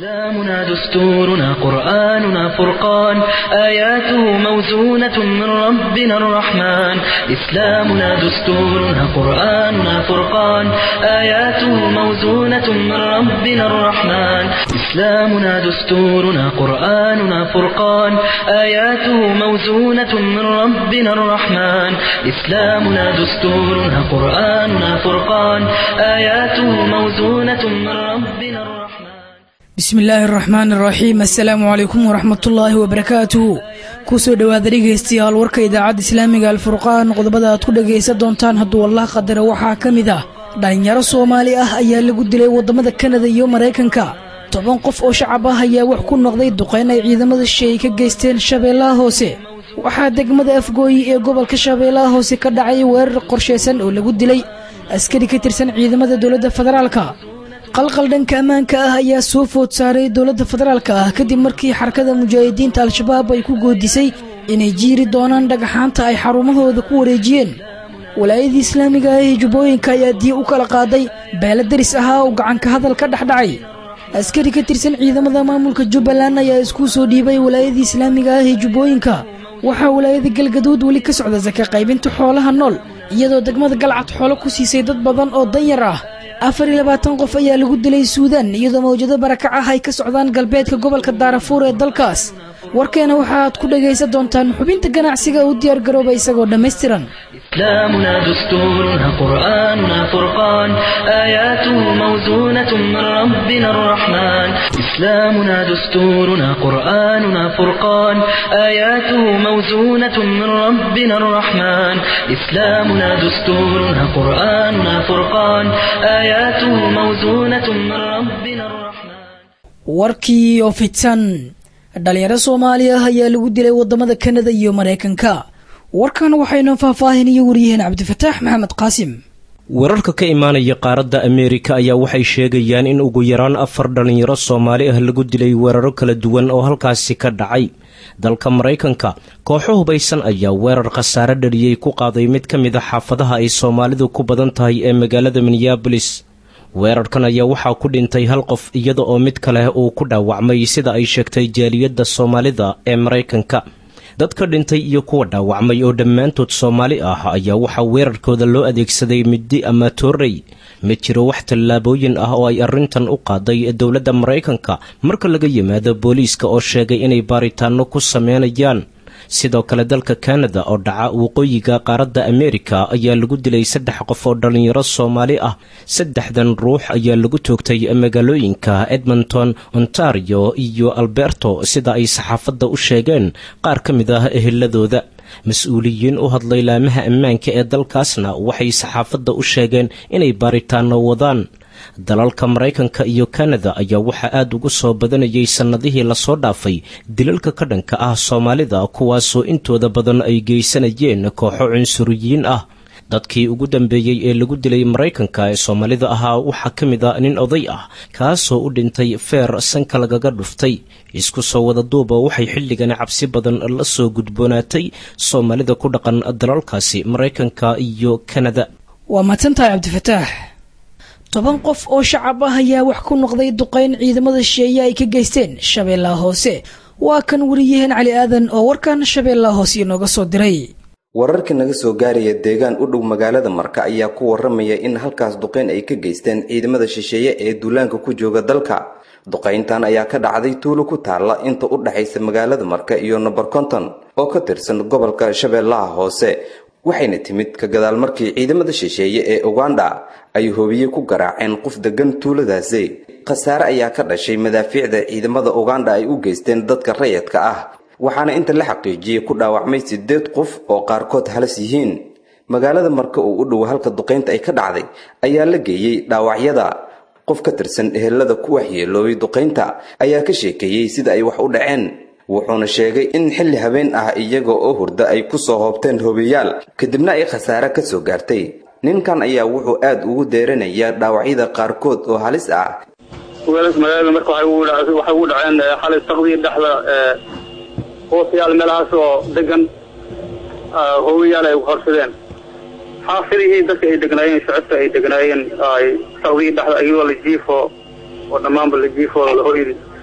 إسلامنا دستورنا قرآننا فرقان آياته موزونة من ربنا الرحمن إسلامنا دستورنا قرآننا فرقان آياته موزونة من ربنا الرحمن إسلامنا دستورنا قرآننا فرقان آياته موزونة من ربنا الرحمن إسلامنا دستورنا قرآننا فرقان آياته موزونة من ربنا الرحمن bismi illaahi araxmaan araxiim assalaamu calaykum waraxmatullaahi wabarakaatuhu kusoo dhowaada dhegaystayaal warka idaacadda islaamiga alfurqaan qodobada aad ku dhagaysan doontaan hadduu allah qadara waxaa ka mid ah dhalinyaro soomaali ah ayaa lagu dilay waddamada kanada iyo maraykanka toban qof oo shacab ah ayaa wax ku noqday duqayn ay ciidamada shisheeye ka geysteen shabeellaha hoose waxaa degmada afgooyi ee gobolka shabeellaha hoose ka dhacay weerar qorshaysan oo lagu dilay askari ka tirsan ciidamada dowladda federaalka qalqal dhanka ammaanka ah ayaa soo food saaray dowladda federaalka ah kadib markii xarakada mujaahidiinta al-shabaab ay ku goodisay inay jiiri doonaan dhagaxaanta ay xarumahooda ku wareejiyeen walaayadii islaamiga ah ee jubbooyinka ayaa diya u kala qaaday beela daris ahaa oo gacanka hadal ka dhex dhacay askari ka tirsan ciidamada maamulka jubbaland ayaa isku soo dhiibay walaayadii islaamiga ah ee jubbooyinka waxaa walaayada galgaduud weli ka socda saka qaybinta xoolaha nool iyadoo degmada galcad xoolo ku siisay dad badan oo danyar ah afar iyo labaatan qof ayaa lagu dilay suudaan iyadoo mawjado barakac ah ay ka socdaan galbeedka gobolka daarafuur ee dalkaas warkeena waxaaad ku dhagaysan doontaan xubinta ganacsiga u diyaar garooba isagoo dhammaystiran إسلامنا دستورنا قرآننا فرقان آياته موزونة من ربنا الرحمن إسلامنا دستورنا قرآننا فرقان آياته موزونة من ربنا الرحمن إسلامنا دستورنا قرآننا فرقان آياته موزونة من ربنا الرحمن warkii oo fidsan dhalinyaro soomaali ah ayaa lagu dilay waddamada kanada iyo maraykanka warkan waxaynu faahfaahinaya wariyaheen cabdifataax maxamed qaasim wararka ka imaanaya qaaradda ameerika ayaa waxay sheegayaan in ugu yaraan afar dhalinyaro soomaali ah lagu dilay weeraro kala duwan oo halkaasi ka dhacay dalka maraykanka kooxo hubaysan ayaa weerar khasaare dhaliyey ku qaaday mid ka mid a xaafadaha ay soomaalidu ku badan tahay ee magaalada minneabolis weerarkan ayaa waxaa ku dhintay hal qof iyada oo mid kale uu ku dhaawacmay sida ay sheegtay jaaliyadda soomaalida ee maraykanka dadka dhintay iyo kuwa dhaawacmay oo dhammaantood soomaali ah ayaa waxaa weerarkooda loo adeegsaday middi ama toorey ma jiro wax tallaabooyin ah oo ay arrintan u qaaday dowladda maraykanka marka laga yimaado booliiska oo sheegay inay baaritaano ku sameynayaan sidoo kale dalka kanada oo dhaca waqooyiga qaaradda ameerika ayaa lagu dilay saddex qof oo dhalinyaro soomaali ah saddexdan ruux ayaa lagu toogtay magaalooyinka edmonton ontario iyo alberto sida ay saxaafadda u sheegeen qaar ka mid ah eheladooda mas-uuliyiin u hadlay laamaha ammaanka ee dalkaasna waxay saxaafadda u sheegeen inay baaritaano wadaan dalalka maraykanka iyo kanada ayaa waxaa aad ugu soo badanayay sannadihii lasoo dhaafay dilalka ka dhanka ah soomaalida kuwaasoo intooda badan ay geysanayeen kooxo cunsuriyiin ah dadkii ugu dambeeyey ee lagu dilay maraykanka ee soomaalida ahaa waxaa ka mid a nin oday ah kaasoo u dhintay feer sanka lagaga dhuftay isku soo wada duuba waxay xilligan cabsi badan la soo gudboonaatay soomaalida ku dhaqan dalalkaasi maraykanka iyo kanada waa madsantahay cabdifataax toban qof oo shacab ah ayaa wax ku noqday duqayn ciidamada shisheeye ay ka geysteen shabeellaha hoose waa kan wariyaheen cali aadan oo warkan shabeellaha hoose inooga soo diray wararka naga soo gaaraya deegaan u dhow magaalada marka ayaa ku waramaya in halkaas duqayn ay ka geysteen ciidamada shisheeye ee duulaanka ku jooga dalka duqayntan ayaa ka dhacday tuulo ku taalla inta u dhexaysa magaalada marka iyo number konton oo ka tirsan gobolka shabeellaha hoose waxayna timid ka gadaal markii ciidamada shisheeye ee uganda ay hobiye ku garaaceen qof degan tuuladaasi khasaare ayaa ka dhashay madaafiicda ciidamada uganda ay u geysteen dadka rayadka ah waxaana inta la xaqiijiyey ku dhaawacmay siddeed qof oo qaarkood halis yihiin magaalada marka uu u dhow halka duqaynta ay ka dhacday ayaa la geeyey dhaawacyada qof ka tirsan ehelada ku waxyeeloobay duqaynta ayaa ka sheekeeyey sida ay wax u dhaceen wuxuuna sheegay in xilli habeen ah iyaga oo hurda ay ku soo hoobteen hobiyaal kadibna ay khasaare ka soo gaartay ninkan ayaa wuxuu aad ugu deeranayaa dhaawacyada qaarkood oo halis ah weelas magaalada marka waxay ugu dhaceen xalay saqdii dhexda hoosayaal meelahaas oo degan hobiyaal ay horsadeen xaafidihii dadka ay degnaayeen shacabka ay degnaayeen ay saqdii dhexda iyadoo la jiifo oo dhammaanba la jiifo la hoyri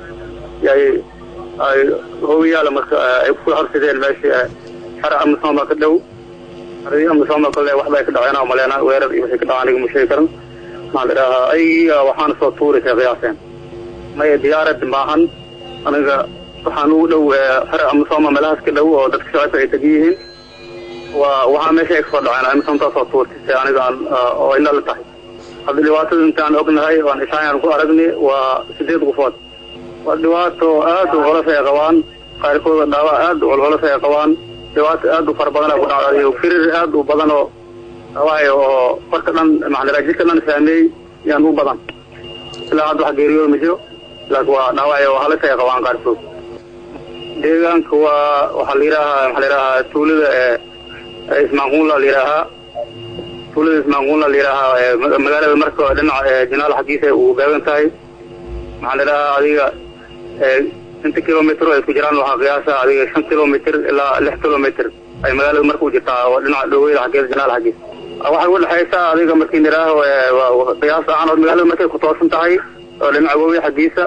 yay ay hoogayaala marka ay ku horsideen meeshii xara amisooma ka dhow xaradii amisooma kale waxbay ka dhaceen oo maleena weerar iyo wixii ka dhacaan aniga ma sheegi karan maxaa la idhahaa ayagiiga waxaana soo tuurisay qiyaaseen maya diyaarad maahan aniga waxaan ugu dhow xara amisooma meelahaas ka dhow oo dadka shacabka ay tegan yihiin waa waxaa meesha ay kasoo dhaceen amisomtaa soo tuurtisay aniga aan oo ina la tahay hadda dhibaatada intaan ognahay oan ishaayan ku aragni waa sideed qofood waa dhibaato aad u culus ay qabaan qaarkooda dhaawac aad u culculus ay qabaan dhibaato aad u fara badan ay ku dhacday firir aad u badan oo dhaawacayo oo farka dhan maxaa jidka dhan saameeyey yaan u badan ilaa hadda wax geeriyooda ma jiro laakiin waa dhaawacyo halis ay qabaan qaarkood deegaanka waa waxaa la yidhaahaa maxaa la yidhahaa tuulada ee ismaaquunla la yidhaahaa tuulada ismaaquunla la yidhaahaa magaalada marka dhinaca jinaal xaggiisa uu gaagan tahay maxaa la yidhahaa adiga inta kilomitr ay ku jiraan waxaa qiyaasa adiga shan kilomitr ilaa lix kilomitr ay magaalada marka u jirtaa oo dhinaca dhoweyda xaggeeda jinaal xaggiisa waxay udhexaysaa adiga markii nidhaaho qiyaas ahaan oo magaalada markay ku toosan tahay oo dhinaca wowi xaggiisa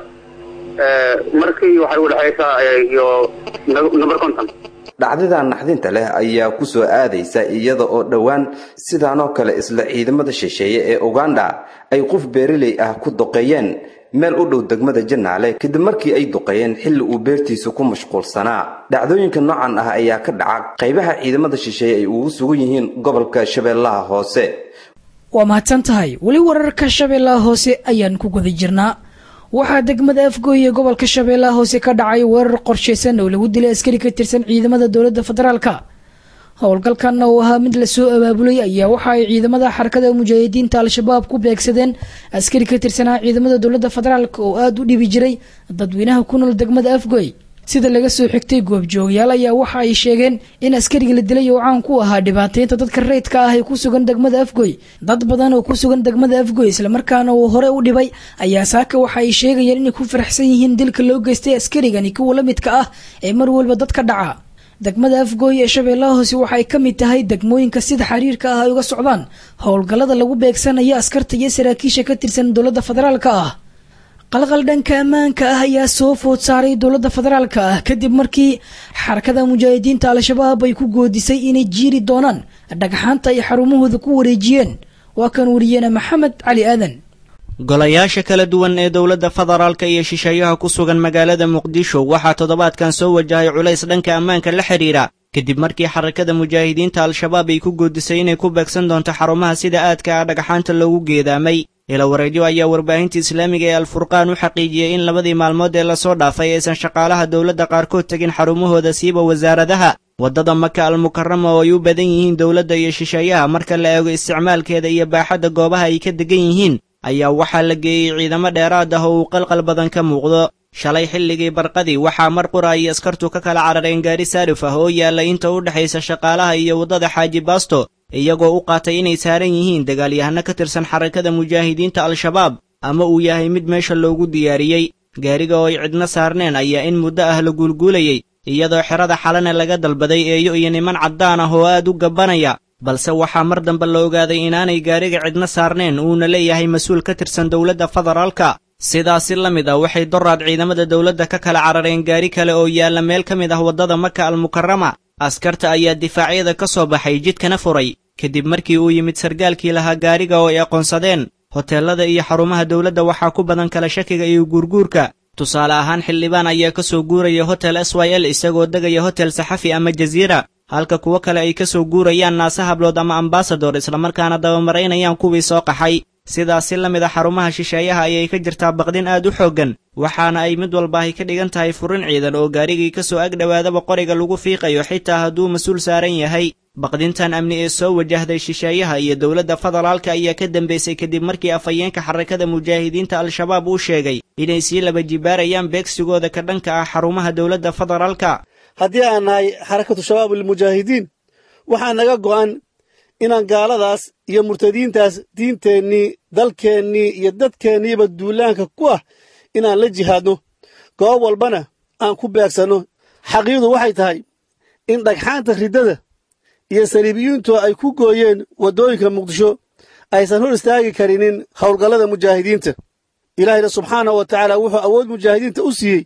markii waxay udhexaysaa iyo number conton dhacdadan naxdinta leh ayaa ku soo aadaysa iyada oo dhowaan sidaanoo kale isla ciidamada shisheeye ee uganda ay qof beeraley ah ku duqeeyeen meel u dhow degmada janaale kadib markii ay duqeeyeen xilli uu beertiisa ku mashquulsanaa dhacdooyinka noocan ah ayaa ka dhaca qaybaha ciidamada shisheeye ay ugu sugan yihiin gobolka shabeellaha hoose waa mahadsan tahay weli wararka shabeellaha hoose ayaan ku guda jirnaa waxaa degmada afgooy ee gobolka shabeellaha hoose ka dhacay weerar qorshaysan oo lagu dilay askari ka tirsan ciidamada dowladda federaalka howlgalkan oo ahaa mid lasoo abaabulay ayaa waxa ay ciidamada xarakada mujaahidiinta al-shabaab ku beegsadeen askari ka tirsanaa ciidamada dowladda federaalk oo aada u dhibi jiray dadweynaha ku nool degmada afgooy sida laga soo xigtay goobjoogayaal ayaa waxa ay sheegeen in askariga la dilay oo caan ku ahaa dhibaateynta dadka rayidka ah ee ku sugan degmada afgoy dad badan oo ku sugan degmada afgoy islamarkaana uu hore u dhibay ayaa saaka waxa ay sheegayeen inay ku faraxsan yihiin dilka loo geystay askarigani kuwa la midka ah ee mar walba dadka dhaca degmada afgooy ee shabeellaha hoose waxay ka mid tahay degmooyinka sida xiriirka ah ay uga socdaan howlgallada lagu beegsanayo askarta iyo saraakiisha ka tirsan dowladda federaalka ah qalqal dhanka ammaanka ah ayaa soo food saaray dowladda federaalka ah kadib markii xarakada mujaahidiinta al-shabaab ay ku goodisay inay jiiri doonaan dhagxaanta ay xarumahooda ku wareejiyeen waa kan wariyeena maxamed cali aadan golayaasha kala duwan ee dowladda federaalka iyo shisheeyaha ku sugan magaalada muqdisho waxaa toddobaadkan soo wajahay culays dhanka ammaanka la xidhiidha kadib markii xarakada mujaahidiinta al-shabaab ay ku goodisay inay ku beegsan doonto xarumaha sida aadka ah dhagxaanta loogu geedaamay ilawareedyo ayaa warbaahinta islaamiga ee alfurqaan u xaqiijiyey in labadii maalmood ee lasoo dhaafay aysan shaqaalaha dowladda qaarkood tegin xarumahooda siiba wasaaradaha waddada maka almukarama oo ay u badan yihiin dowladda iyo shisheeyaha marka la eego isticmaalkeeda iyo baaxadda goobaha ay ka degan yihiin ayaa waxaa la geeyey ciidamo dheeraad ah oo uu qalqal badan ka muuqdo shalay xilligii barqadii waxaa mar qura ay askartu ka kala carareen gaari saarif ah oo yaalla inta u dhexaysa shaqaalaha iyo waddada xaaji baasto iyagoo u qaatay inay saaran yihiin dagaalyahano ka tirsan xarakada mujaahidiinta al-shabaab ama uu yahay mid meesha loogu diyaariyey gaariga oo ay cidna saarneen ayaa in muddo ah la guulguulayey iyadoo xerada xalana laga dalbaday eeyo iyo niman caddaan ah oo aad u gabbanaya balse waxaa mar dambe la ogaaday inaanay gaariga cidna saarneen uuna leeyahay mas-uul ka tirsan dowladda federaalka sidaasi la mid ah waxay doraad ciidamada dowladda ka kala carareen gaari kale oo yaalla meel ka mid ah waddada maka almukarama askarta ayaa difaacyada ka soo baxay jidkana furay kadib markii uu yimid sargaalkii lahaa gaariga oo ay aqoonsadeen hoteellada iyo xarumaha dowladda waxaa ku badan kala shakiga iyo guurguurka tusaale ahaan xildhibaan ayaa ka soo guuraya hotel s y l isagoo degaya hotel saxafi ama jasiira halka kuwo kale ay ka soo guurayaan naase hablood ama ambasador islamarkaana dabamaraynayaan kuwii soo qaxay sidaasi la mid a xarumaha shisheeyaha ayay ka jirtaa baqdin aad u xooggan waxaana ay mid walba ay ka dhigan tahay furin ciidan oo gaarigii ka soo ag dhowaadaba qoriga lagu fiiqayo xitaa hadduu mas-uul saaran yahay baqdintan amni ee soo wajahday shisheeyaha iyo dowladda federaalka ayaa ka dambaysay kadib markii afhayeenka xarakada mujaahidiinta al-shabaab uu sheegay inay sii laba jibaarayaan beegsigooda ka dhanka ah xarumaha dowladda federaalka haddii aan nahay xarakatu shabaab almujaahidiin waxaa naga go'an inaan gaaladaas iyo murtadiintaas diinteennii dalkeennii iyo dadkeenniiba duulaanka ku ah inaan la jihaadno goob walbana aan ku beegsanno xaqiiqdu waxay tahay in dhagxaanta riddada iyo saliibiyiintu ay ku gooyeen waddooyinka muqdisho aysan hor istaagi karinin howlgallada mujaahidiinta ilaahayna subxaanahu wa tacaala wuxuu awood mujaahidiinta u siiyey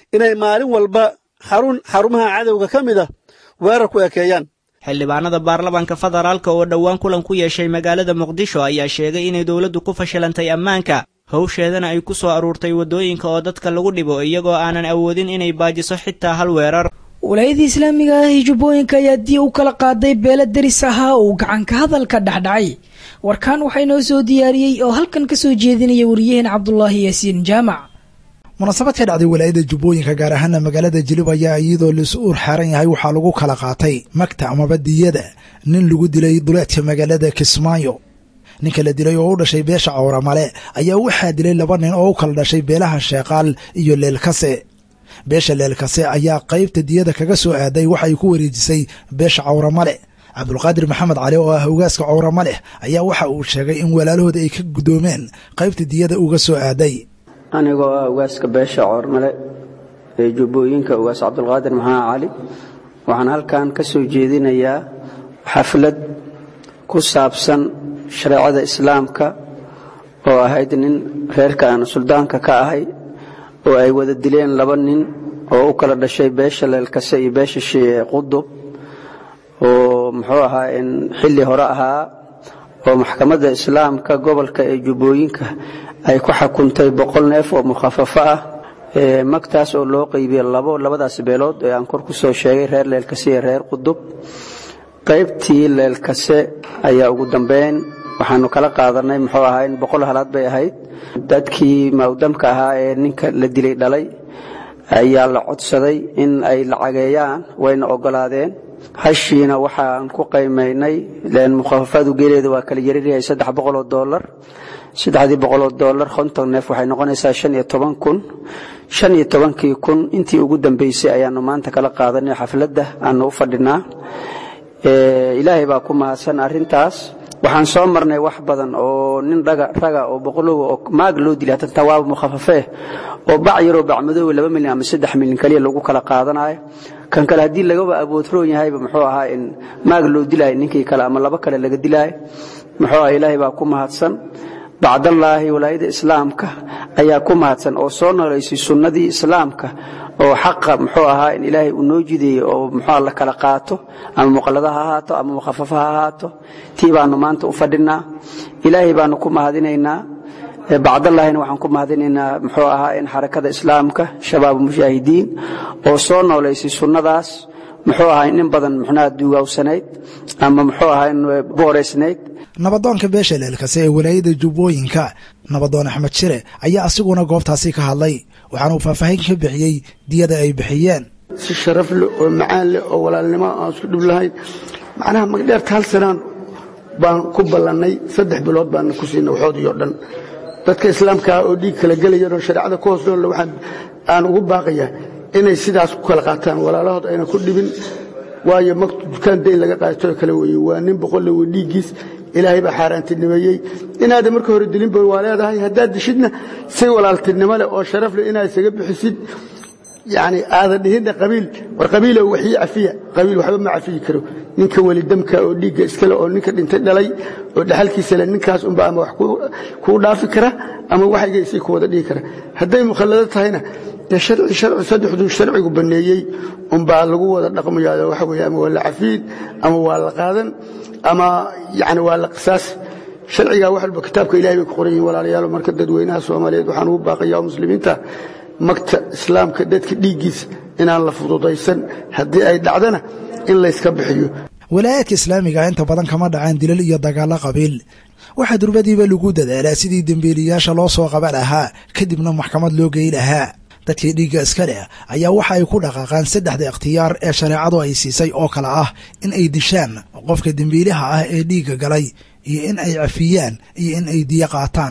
inay maalin walba xarun xarumaha cadowga ka mid ah weerar ku ekeeyaan xildhibaanada baarlamaanka federaalka oo dhowaan kulan ku yeeshay magaalada muqdisho ayaa sheegay inay dowladdu ku fashilantay ammaanka howsheedana ay ku soo aruurtay waddooyinka oo dadka lagu dhibo iyagoo aanan awoodin inay baajiso xitaa hal weerar walaayadii islaamiga ah ee jubbooyinka ayaa dii u kala qaaday beelo deris ahaa uu gacanka hadalka dhexdhacay warkaan waxaa inoo soo diyaariyey oo halkan ka soo jeedinaya wariyaheen cabdulaahi yaasiin jaamac munaasabad ka dhacday walaayada jubbooyinka gaar ahaana magaalada jilib ayaa iyadoo laisu uur xaaran yahay waxaa lagu kala qaatay magta amaba diyada nin lagu dilay duleedka magaalada kismaayo ninka la dilay oo u dhashay beesha cawramale ayaa waxaa dilay laba nin oo u kala dhashay beelaha sheeqaal iyo leelkase beesha leelkase ayaa qaybta diyada kaga soo aaday waxa ay ku wareejisay beesha cawramale cabdulqaadir maxamed cali oo ah hogaaska cawramaleh ayaa waxa uu sheegay in walaalahooda ay ka guddoomeen qaybta diyada uga soo aaday anigoo ah ugaaska beesha coormale ee jubbooyinka ugaas cabdulqaadir maxamed cali waxaan halkan ka soo jeedinayaa xaflad ku saabsan shareecada islaamka oo ahayd nin reerka aan suldaanka ka ahay oo ay wada dileen laba nin oo u kala dhashay beesha leelkase iyo beesha qudub oo muxuu ahaa in xilli hore ahaa oo maxkamadda islaamka gobolka ee jubbooyinka ay ku xukuntay boqol neef oo mukhafafo ah magtaas oo loo qeybiyey labo labadaas beelood ee aan kor ku soo sheegay reer leelkase iyo reer qudub qaybtii leelkase ayaa ugu dambeyn waxaanu kala qaadanay muxuu ahaa in boqol halaad bay ahayd dadkii mawdamka ahaa ee ninka la dilay dhalay ayaa la codsaday in ay lacageeyaan wayna ogolaadeen hashiina waxaan ku qaymaynay mukhafafadu geeleeda waa kala yariryahay saddex boqoloo doolar saddexdii boqoloo doolar konton neef waxay noqonaysaa shan iyo toban kun shan iyo tobankii kun intii ugu dambeysay ayaanu maanta kala qaadanay xafladda aanu u fadhinaa ilaahay baa ku mahadsan arrintaas waxaan soo marnay wax badan oo nin raga oo boqolow oo maag loo dilay hatan tawaaba mukhafafee oo bac yaroo bacmadoowe laba milyan ama saddex milyan kaliya lagu kala qaadanayo kan kale haddii lagaba aboodroon yahayba muxuu ahaa in maag loo dilaayo ninkii kale ama laba kale laga dilaayo muxuu aha ilaahay baa ku mahadsan bacdallaahi walaayada islaamka ayaa ku mahadsan oo soo noolaysay sunnadii islaamka oo xaqa muxuu ahaa in ilaahay uu noo jideeyey oo muxuu la kala qaato ama muqallada ha ahaato ama mukhafafa ha ahaato tii baanu maanta u fadhinaa ilaahay baanu ku mahadinaynaa bacdallaahina waxaan ku mahadinaynaa muxuu ahaa in xarakada islaamka shabaab mujaahidiin oo soo noolaysay sunnadaas muxuu ahaa in badan muxnaha duugawsanayd ama muxuu ahaa in booreysnayd nabadoonka beesha leelkase ee walaayada jubbooyinka nabadoon axmed shire ayaa asiguna goobtaasi ka hadlay waxaana uu faahfaahin ka bixiyey diyada ay bixiyeen si sharaf leh oo macaan leh oo walaalnimo aan isku dhib lahayn macnaha magdheerta hal sanaan baan ku ballannay saddex bilood baana ku siinay waxoodii oo dhan dadka islaamkaa oo dhiig kala gelayan oo shareecada ku hoos noolle waxaan aan ugu baaqayaa inay sidaas ku kala qaataan walaalahood ayna ku dhibin waayo magtu dukaan dayn laga qaatoo kale weeye waa nin boqolle wey dhiiggiis ilaahay baa xaaraantinimeeyey inaadan marka hore dilinba waa leedahay haddaad dishidna si walaaltinimo leh oo sharaf leh inaad isaga bixisid yani aadan dhihinna qabiil war qabiilo waxii cafiya qabiil waxba ma cafiyi karo ninka welidamka oo dhiigga iskale oo ninka dhintay dhalay oo dhaxalkiisa le ninkaas unba ama wax kuu dhaafi kara ama waxayga isii ku wada dhihi kara hadday mukhallado tahayna dee sharci sharci saddexduu sharcigu banneeyey unbaa lagu wada dhaqmayaa waxa weeye ama waa la cafiin ama waa la qaadan ama yani waa la qisaasi sharcigaa wax walba kitaabka ilahay bay ku qoran yihin walaalayaalo marka dadweynaha soomaaliyeed waxaan ugu baaqayaa muslimiinta magta islaamka dadka dhiiggiisa inaan la fududaysan haddii ay dhacdana in layska bixiyo walaayaadka islaamiga inta badan kama dhacaan dilal iyo dagaallo qabiil waxaa durbadiiba lagu dadaalaa sidii dembiiliyaasha loo soo qaban lahaa kadibna maxkamad loo gey lahaa dadkii dhiigga iska leh ayaa waxa ay ku dhaqaaqaan saddexda ikhtiyaar ee shareecadu ay siisay oo kale ah in ay dishaan qofka dembiilaha ah ee dhiigga galay iyo in ay cafiyaan iyo in ay diyo qaataan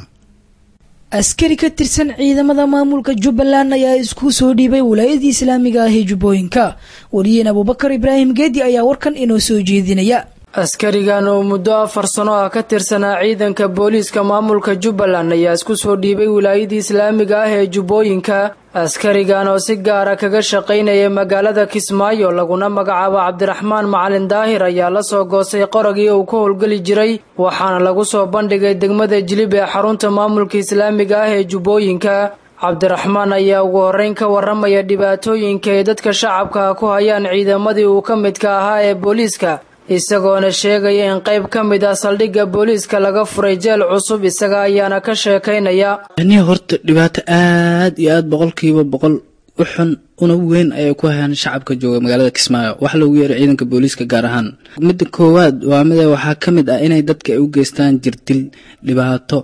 askari ka tirsan ciidamada maamulka jubbaland ayaa isku soo dhiibay walaayadii islaamiga ah ee jubbooyinka wariyeen abuubakar ibraahim geedi ayaa warkan inoo soo jeedinaya askarigan oo muddo afar sano ah ka tirsanaa ciidanka booliiska maamulka jubbaland ayaa isku soo dhiibay wilaayadii islaamiga ah ee jubbooyinka askarigan oo si gaara kaga shaqaynaya magaalada kismaayo laguna magacaabo cabdiraxmaan macalin daahir ayaa la soo goostay qoragii uu ka howlgeli jiray waxaana lagu soo bandhigay degmada jilib ee xarunta maamulka islaamiga ah ee jubbooyinka cabdiraxmaan ayaa ugu horreyn ka warramaya dhibaatooyinka ay dadka shacabka ku hayaan ciidamadii uu ka midka ahaa ee booliiska isagoona sheegaya in qayb ka mid ah saldhigga booliiska laga furay jeel cusub isaga ayaana ka sheekaynaya aniga horta dhibaato aad iyo aad boqolkiiba boqol u xun una weyn ayay ku hayaan shacabka jooga magaalada kismaayo wax loogu yeeray ciidanka booliiska gaar ahaan midda koowaad waa mida waxaa ka mid ah inay dadka ay u geystaan jirdil dhibaato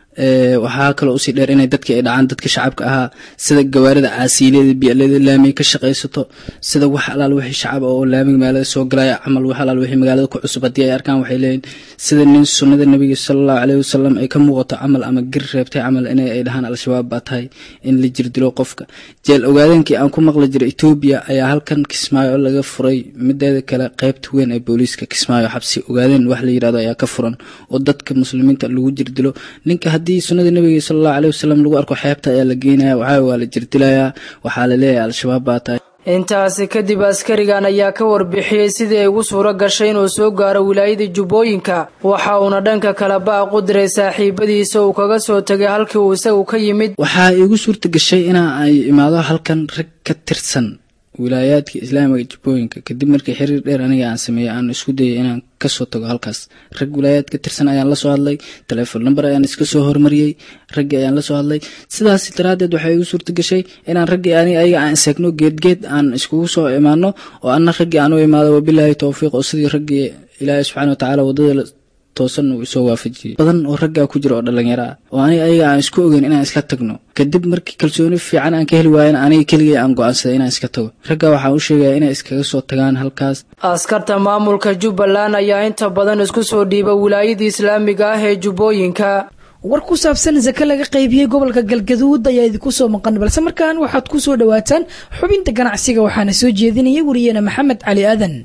waxaa kaloo usii dheer inay dadka ay dhacaan dadka shacabka ahaa sida gawaarida caasiilada biyalada laamiga ka shaqaysato sida wax alaal wixii shacab oo laamiga magaalada soo galaya camal wax alaal wixii magaalada ku cusub haddii ay arkaan waxay leeyihin sida nin sunnada nabiga salallahu caleyhi wasalam ay ka muuqato camal ama gir reebtay camal inay ay dhahaan al-shabaab baa tahay in la jirdilo qofka jeel ogaadeenkii aan ku maqli jiray etoobiya ayaa halkan kismaayo laga furay mideeda kale qaybta weyn ee booliiska kismaayo xabsi ogaadeen wax la yirahdo ayaa ka furan oo dadka muslimiinta lagu jirdilo ninka haddii sunnada nabiga salallahu caleyhi wasalam lagu arko xeebta ayaa la geenaya waxaa waa la jirdilayaa waxaa la leeyahay al-shabaab baa tahay intaasi kadib askarigan ayaa ka warbixiyey sidii ay ugu suuro gashay inuu soo gaaro wilaayada jubbooyinka waxa uuna dhanka kale baaq u diray saaxiibadiisa uu kaga soo tegay halkii uu isagu ka yimid waxaa igu suurta gashay inaa ay imaado halkan rag ka tirsan wilaayaadka islaamiga jubbooyinka kadib markii xiriir dheer aniga aan sameeyey aan isku dayay inaan kasoo tago halkaas rag wilaayaad ka tirsan ayaan la soo hadlay telefoon number ayaan iska soo hormariyey raggii ayaan la soo hadlay sidaas daraaddeed waxay igu suurta gashay inaan raggii ani ayaga aan isegno geedgeed aan iskugu soo imaano oo anna raggii aan u imaado wabilaahi towfiiq oo sidii raggii ilaahay subxaana watacaala waddada toosan uu isoo waafajiyey badan oo raggaa ku jira oo dhallinyaro ah oo aniga ayaga aan isku ogeyn inaan isla tagno kadib markii kalsooni fiican aan ka heli waayan aniga keligay aan go-aansaday inaan iska tago raggaa waxaan u sheegaya inay iskaga soo tagaan halkaas askarta maamulka jubbaland ayaa inta badan isku soo dhiiba wilaayada islaamiga ah ee jubbooyinka war ku saabsan sake laga qaybiyey gobolka galgaduud ayaa idinku soo maqan balse markaan waxaad ku soo dhowaataan xubinta ganacsiga waxaana soo jeedinaya wariyeene maxamed cali aadan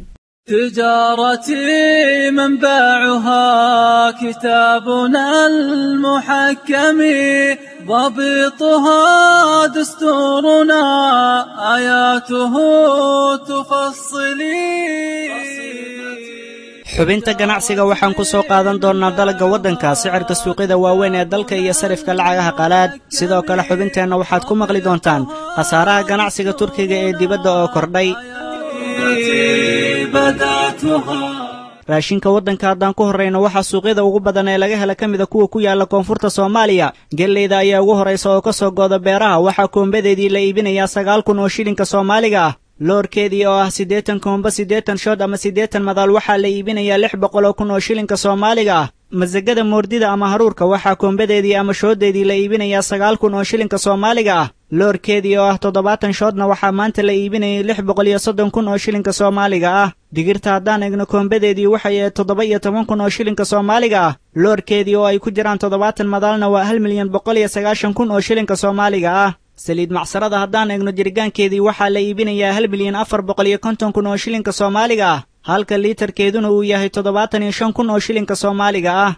تجارتي منبعها كتابنا المحكم ضبطها دستورنا آياته تفصلي xubinta ganacsiga waxaan ku soo qaadan doonnaa dalagga waddanka sicirka suuqyada waaweyn ee dalka iyo sarifka lacagaha qalaad sidoo kale xubinteenna waxaad ku maqli doontaan khasaaraha ganacsiga turkiga ee dibadda oo kordhay raashinka waddanka haddaan ku horrayno waxaa suuqyada ugu badan ee laga hela ka mida kuwa ku yaalla koonfurta soomaaliya gelleyda ayaa ugu horraysa oo ka soo gooda beeraha waxaa koombadeedii la iibinayaa sagaal kun oo shilinka soomaaliga ah loorkeedii oo ah siddeetan koomba siddeetan shood ama siddeetan madaal waxaa la iibinayaa lix boqol oo kun oo shilinka soomaaliga ah masagada moordida ama haruurka waxaa koombadeedii ama shooddeedii la iibinayaa sagaal kun oo shilinka soomaaliga ah loorkeedii oo ah toddobaatan shoodna waxaa maanta la iibinayay lix boqol iyo soddon kun oo shilinka soomaaliga ah digirta haddaan egno koombadeedii waxay ahayd toddoba iyo toban kun oo shilinka soomaaliga ah loorkeedii oo ay ku jiraan toddobaatan madaalna waa hal milyan boqol iyo sagaashan kun oo shilinka soomaaliga ah saliid macsarada haddaan egno jirgaankeedii waxaa la iibinayaa hal milyan afar boqol iyo konton kun oo shilinka soomaaliga ah halka liitarkeeduna uu yahay toddobaatan iyo shan kun oo shilinka soomaaliga ah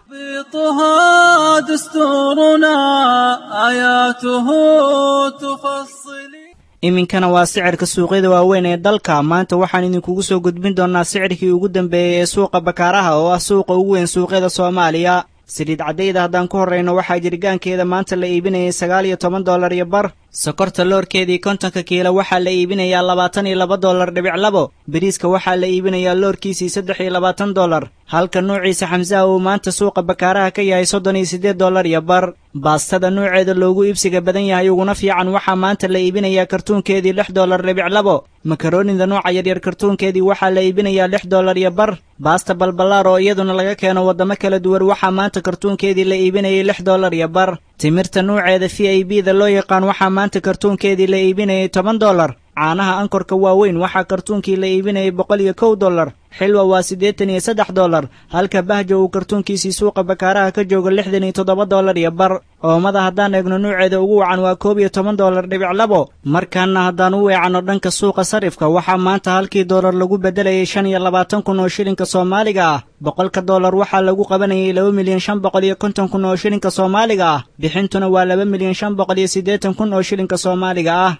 iminkana waa sicirka suuqyada waaweyn ee dalka maanta waxaan idinkugu soo gudbin doonnaa sicirkii ugu dambeeyey ee suuqa bakaaraha oo ah suuqa ugu weyn suuqyada soomaaliya saliid caddayda haddaan ku horrayno waxaa jirgaankeeda maanta la iibinayay sagaal iyo toban dollar iyo bar sokorta loorkeedii kontonka kiilo waxaa la iibinayaa labaatan iyo laba dollar dhibic labo beriiska waxaa la iibinayaa loorkiisii saddex iyo labaatan dollar halka nuuciisa xamsaha uu maanta suuqa bakaaraha ka yahay soddon iyo siddeed dollar iyo bar baastada nuuceeda loogu iibsiga badan yahay uguna fiican waxaa maanta la iibinayaa kartuunkeedii lix dollar dhibic labo makaroonida nooca yaryar kartuunkeedii waxaa la iibinayaa lix dollar iyo bar baasta balballaar oo iyaduna laga keeno waddamo kala duwan waxaa maanta kartuunkeedii la iibinayay lix dollar iyo bar timirta nuuceeda v i b da loo yaqaan waxaa maanta kartuunkeedii la iibinayay toban dollar caanaha ankorka waaweyn waxaa kartuunkii la iibinayay boqol iyo kow dollar xilwa waa siddeetan iyo saddex dollar halka bahjo uu kartuunkiisii suuqa bakaaraha ka joogo lixdan iyo toddoba dollar iyo bar oomada haddaan eegno nuuceeda ugu wacan waa koob iyo toban dollar dhibic labo markaana haddaan u weecanno dhanka suuqa sarifka waxaa maanta halkii dollar lagu beddelayay shan iyo labaatan kun oo shilinka soomaaliga ah boqolka dollar waxaa lagu qabanayay laba milyan shan boqol iyo konton kun oo shilinka soomaaliga ah bixintuna waa laba milyan shan boqol iyo siddeetan kun oo shilinka soomaaliga ah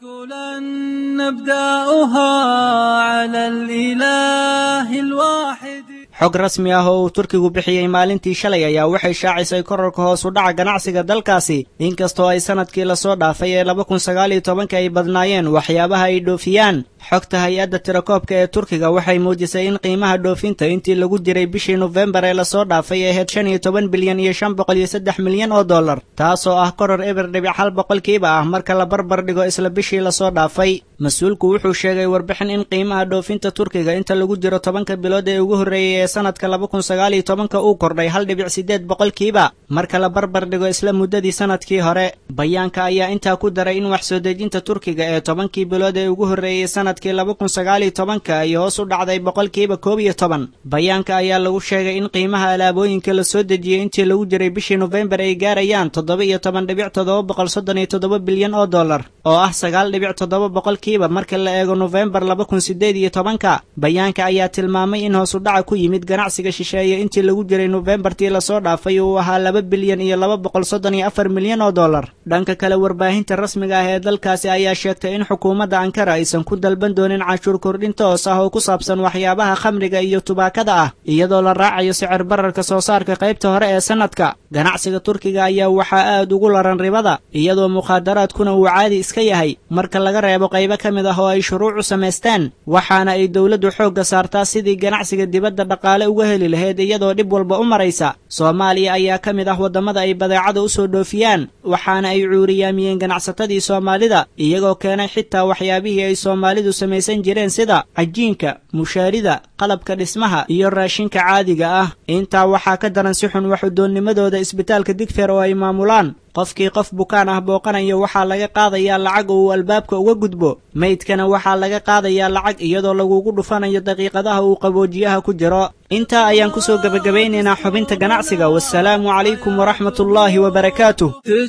xog rasmi ah oo uu turkigu bixiyey maalintii shalay ayaa waxay shaacisay korarka hoos u dhaca ganacsiga dalkaasi inkastoo ay sanadkii lasoo dhaafay ee laba kun sagaal iyo tobanka ay badnaayeen waxyaabaha ay dhoofiyaan xogta hay-adda tirakoobka ee turkiga waxay muujisay in qiimaha dhoofinta intii lagu jiray bishii nofembar ee lasoo dhaafay ay ahayd shan iyo toban bilyan iyo shan boqol iyo saddex milyan oo dollar taasoo ah koror eber dhibic hal boqolkiiba ah marka la barbar dhigo isla bishii lasoo dhaafay mas-uulku wuxuu sheegay warbixin in qiimaha dhoofinta turkiga inta lagu jiro tobanka bilood ee ugu horreeyey ee sanadka laba kun sagaal iyo tobanka uu kordhay hal dhibic siddeed boqolkiiba marka la barbar dhigo isla muddadii sanadkii hore bayaanka ayaa intaa ku daray in wax soo dejinta turkiga ee tobankii bilood ee ugu horreeyey sanadkii laba kun sagaal iyo tobanka ay hoos u dhacday boqolkiiba koob iyo toban bayaanka ayaa lagu sheegay in qiimaha alaabooyinka la soo dejiyey intii lagu jiray bishii nofembar ay gaarayaan toddoba iyo toban dhibic toddoba boqol soddon iyo toddoba bilyan oo dollar oo ah sagaal dhibic toddoba boqolkiiba marka la eego nofembar laba kun siddeed iyo tobanka bayaanka ayaa tilmaamay in hoos u dhaca ku yimid ganacsiga shisheeye intii lagu jiray nofembartii lasoo dhaafay uu ahaa laba bilyan iyo laba boqol soddon iyo afar milyan oo dollar dhanka kale warbaahinta rasmiga ah ee dalkaasi ayaa sheegtay in xukuumadda ankara aysan ku dalban doonin canshuur kordhin toos ah oo ku saabsan waxyaabaha khamriga iyo tubaakada ah iyadoo la raacayo sicir bararka soo saarka qaybta hore ee sanadka ganacsiga turkiga ayaa waxaa aad ugu laran ribada iyadoo mukhaadaraadkuna uu caadi iska yahay marka laga reebo qaybo ka mid ah oo ay shuruucu samaysteen waxaana ay dowladdu xoogga saartaa sidii ganacsiga dibadda dhaqaale uga heli lahayd iyadoo dhib walba u maraysa soomaaliya ayaa ka mid ah waddamada ay badeecada u soo dhoofiyaan waxaana ay cuuriyaamiyeen ganacsatadii soomaalida iyagoo keenay xitaa waxyaabihii ay soomaalidu samaysan jireen sida cajiinka mushaarida qalabka dhismaha iyo raashinka caadiga ah intaa waxaa ka daran si xun waxudoonnimadooda isbitaalka digfeer oo ay maamulaan qofkii qof bukaan ah booqanayo waxaa laga qaadayaa lacag oo uu albaabka uga gudbo meydkana waxaa laga qaadayaa lacag iyadoo lagugu dhufanayo daqiiqadaha uu qaboojiyaha ku jiro intaa ayaan kusoo gebagabaynaynaa xubinta ganacsiga wasalaamu calaykum waraxmat ullaahi wabarakaatuh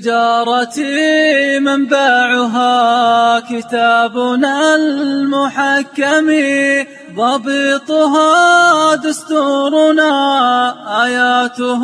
تجارتي منبعها كتابنا المحكم ضبطها دستورنا آياته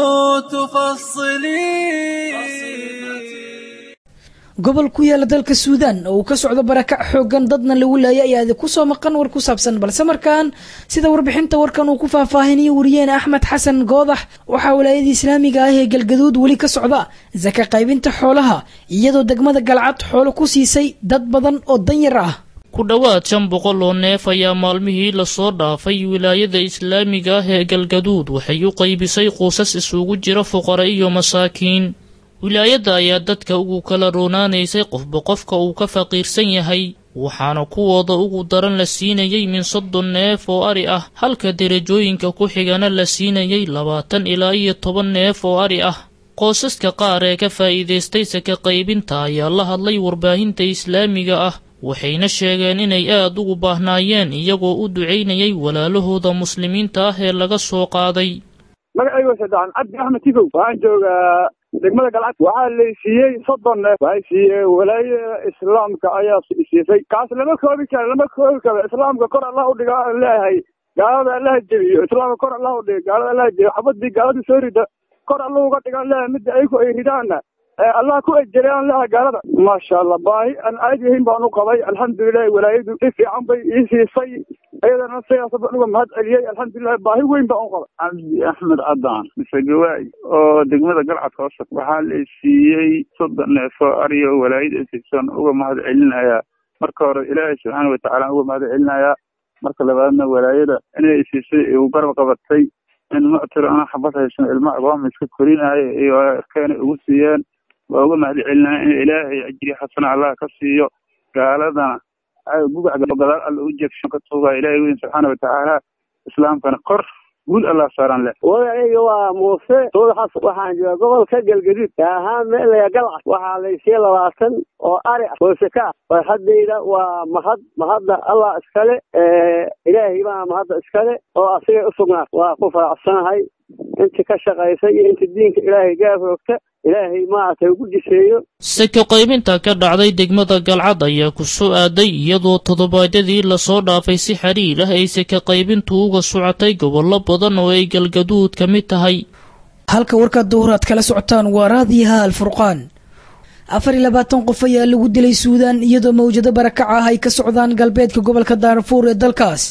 تفصلي gobol ku yaala dalka suudaan oo uu ka socdo barakac xoogan dadna lagu laayay ayaa idinku soo maqan war ku saabsan balse markaan sida warbixinta warkan uu ku faahfaahinayo wariyeene axmed xasan goodax waxaa walaayada islaamiga ah ee galgaduud weli ka socda saka qaybinta xoolaha iyadoo degmada galcad xoolo ku siisay dad badan oo danyar ah ku dhowaad shan boqol oo neef ayaa maalmihii lasoo dhaafay wilaayada islaamiga ah ee galgaduud waxay u qaybisay quusas isugu jira fuqara iyo masaakiin wilaayadda ayaa dadka ugu kala roonaanaysay qofba qofka uu ka faqiirsan yahay waxaana kuwooda ugu daran la siinayay min soddon neef oo ari ah halka derajooyinka ku xigana la siinayay labaatan ilaa iyo toban neef oo ari ah qoosaska qaar ee ka faa'iidaystay saka qaybinta ayaa la hadlay warbaahinta islaamiga ah waxayna sheegeen inay aad ugu baahnaayeen iyagoo u ducaynayay walaalahooda muslimiinta ah ee laga soo qaaday magacayga sadexan cabdi axmed tifow waxaan joogaa degmada galcad waxaa la siiyey soddon neef waxay siiyey walaayada islaamka ayaa siisay kaas lama koobi karo lama koobi karo islaamka kor allah u dhiga aan leeyahay gaalada allaha jebiyo islaamka kor allah u dhiga gaalada allaha jebiyo xabadii gaalada soo rida kor allah uga dhigaan leeyahay midda ayagu ay ridaana allah ku ejereyaan leeyahay gaalada maasha allah baahi aan aad yahin baan u qabay alxamdulilahi walaayadu si fiican bay ii siisay iyadana sidaas baan uga mahad celiyey alxamdulilahi baahi weyn baan u qabay cabdi axmed cadaan mise gawaay oo degmada galcad hoose waxaa la siiyey soddon neef oo ariyo walaayada siibsan uga mahad celinayaa marka hore ilaahay subxaana watacaala uga mahad celinayaa marka labaadna walaayada inay siisay igu garab qabatay in muctir ana xabad haysan ilma agooma iska korinaayo iyo erkeena ugu siiyeen waa uga mahad celinaya in ilaahay ajri xasana allah ka siiyo gaaladana gugac gadaal alla u jeegshan ka tuugaa ilaahay weyn subxaana watacaala islaamkana kor guul allah saaran leh wadacayga waa muuse suudaxas waxaan jooga gobolka galgaduud ahaan meelaya galcad waxaa laysiiya labaatan oo ari ah oo saka ah farxadayda waa mahad mahadda allah iskale ilaahay baa mahadda iskale oo asigay u sugnaa waa ku faracsanahay inti ka shaqaysa iyo inta diinka ilaahay gaafoogta ilaahay maaragtay ugu diseeyo saka qaybinta ka dhacday degmada galcad ayaa ku soo aaday iyadoo toddobaadyadii lasoo dhaafay si xiriir ah ay saka qaybintu uga socotay gobollo badan oo ay galgaduud ka mid tahay halka warka duhur aad kala socotaan waa raadiyaha alfurqaan afar iyo labaatan qof ayaa lagu dilay suudaan iyadoo mawjado barakac ah ay ka socdaan galbeedka gobolka daarfuur ee dalkaas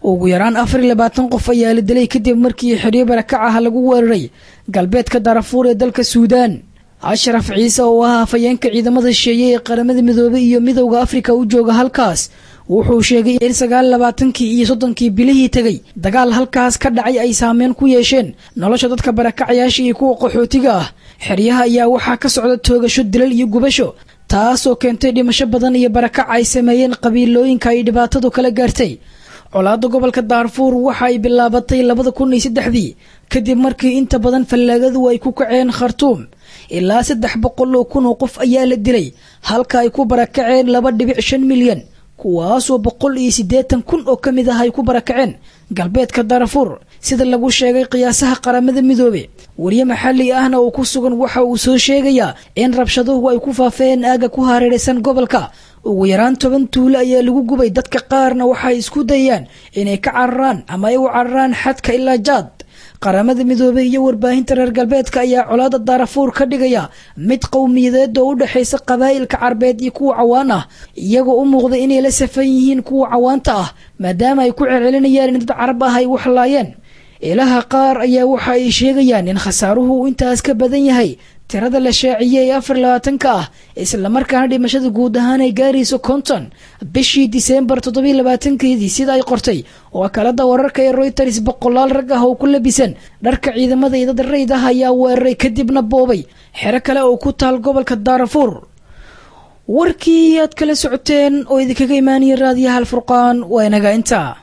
ugu yaraan afar iyo labaatan qof ayaa la dilay kadib markii xeryo barakacaha lagu weeraray galbeedka darafuur ee dalka suudaan ashraf ciise oo ah afhayeenka ciidamada shisheeye ee qaramada midoobey iyo midowda afrika u jooga halkaas wuxuu sheegay in sagaal labaatankii iyo soddonkii bilihii tegay dagaal halkaas ka dhacay ay saameyn ku yeesheen nolosha dadka barakacayaasha iyo kuwa qaxootiga ah xeryaha ayaa waxaa ka socda toogasho dilal iyo gubasho taasoo keentay dhimasho badan iyo barakac ay sameeyeen qabiilooyinka ay dhibaatadu kala gaartay colaadda gobolka daarfuur waxa ay bilaabatay labada kun iyo saddexdii kadib markii inta badan fallaagadu ay ku kaceen khartuum ilaa saddex boqol oo kun oo qof ayaa la dilay halka ay ku barakaceen laba dhibic shan milyan kuwaasoo boqol iyo siddeetan kun oo ka mid ah ay ku barakaceen galbeedka darafuur sida lagu sheegay qiyaasaha qaramada midoobe wariye maxalli ahna oo ku sugan waxa uu soo sheegayaa in rabshaduhu ay ku faafeen aaga ku hareeraysan gobolka ugu yaraan toban tuulo ayaa lagu gubay dadka qaarna waxay isku dayaan inay ka cararaan ama ay u cararaan xadka ilaa jaad qaramada midoobey iyo warbaahinta reer galbeedka ayaa colaada daarafuur ka dhigaya mid qowmiyadeed oo u dhexaysa qabaa'ilka carbeed iyo kuwa cawaan ah iyagoo u muuqda inay la safan yihiin kuwa cawaanta ah maadaama ay ku celcelinayaan in dad carab ah ay waxlaayeen ilaha qaar ayaa waxa ay sheegayaan in khasaaruhu uu intaas ka badan yahay tirada la shaaciyey ee afar labaatanka ah islamarkaana dhimashada guud ahaan ay gaarayso konton bishii diseembar toddobiy labaatankeedii sida ay qortay wakaalada wararka ee royters boqolaal rag ah oo ku labisan dharka ciidamada iyo dad rayd ah ayaa weeraray kadibna boobay xero kale oo ku taal gobolka daarafuur warkii aad kala socoteen oo idinkaga imaanaya raadiyaha alfurqaan waa inaga intaa